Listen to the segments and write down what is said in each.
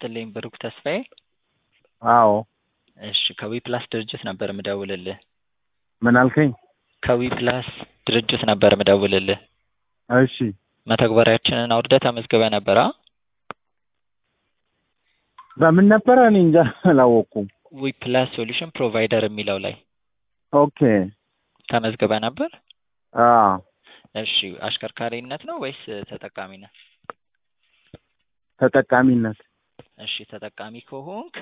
ይስጥልኝ ብሩክ ተስፋዬ። አዎ እሺ ከዊ ፕላስ ድርጅት ነበር ምደውልልህ። ምን አልከኝ? ከዊ ፕላስ ድርጅት ነበር ምደውልልህ። እሺ መተግበሪያችንን አውርደህ ተመዝግበህ ነበር? አ? በምን ነበረ? እኔ እንጃ አላወቅኩም። ዊ ፕላስ ሶሉሽን ፕሮቫይደር የሚለው ላይ ኦኬ ተመዝግበህ ነበር? አ እሺ አሽከርካሪነት ነው ወይስ ተጠቃሚነት? ተጠቃሚነት እሺ ተጠቃሚ ከሆንክ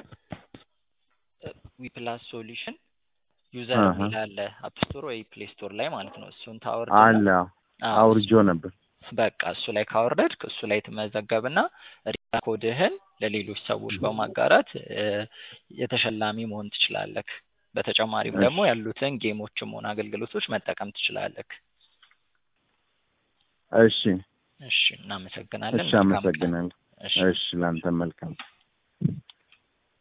ዊ ፕላስ ሶሉሽን ዩዘር አሃ። የሚል አለ አፕ ስቶር ወይ ፕሌይ ስቶር ላይ ማለት ነው። እሱን ታወርድ አለ አውርጆ ነበር። በቃ እሱ ላይ ካወረድክ እሱ ላይ ትመዘገብና ሪዳ ኮድህን ለሌሎች ሰዎች በማጋራት እ፣ የተሸላሚ መሆን ትችላለህ። በተጨማሪም እሺ። ደግሞ ያሉትን ጌሞችም ሆነ አገልግሎቶች መጠቀም ትችላለህ። እሺ እሺ እናመሰግናለን። እሺ፣ መልካም ቀን። አመሰግናለሁ። እሺ እሺ፣ ላንተ መልካም